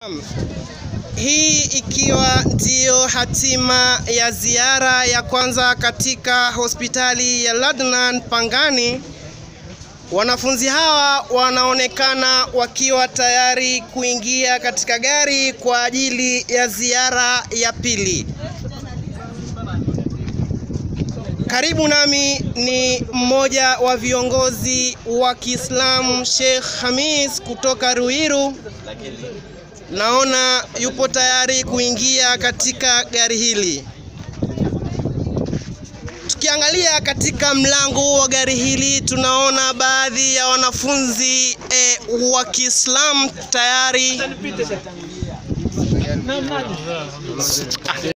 Hii ikiwa ndiyo hatima ya ziara ya kwanza katika hospitali ya Ladnan Pangani. Wanafunzi hawa wanaonekana wakiwa tayari kuingia katika gari kwa ajili ya ziara ya pili. Karibu nami ni mmoja wa viongozi wa Kiislamu Sheikh Hamis kutoka Ruiru. Naona yupo tayari kuingia katika gari hili. Tukiangalia katika mlango wa gari hili tunaona baadhi ya wanafunzi e, wa Kiislamu tayari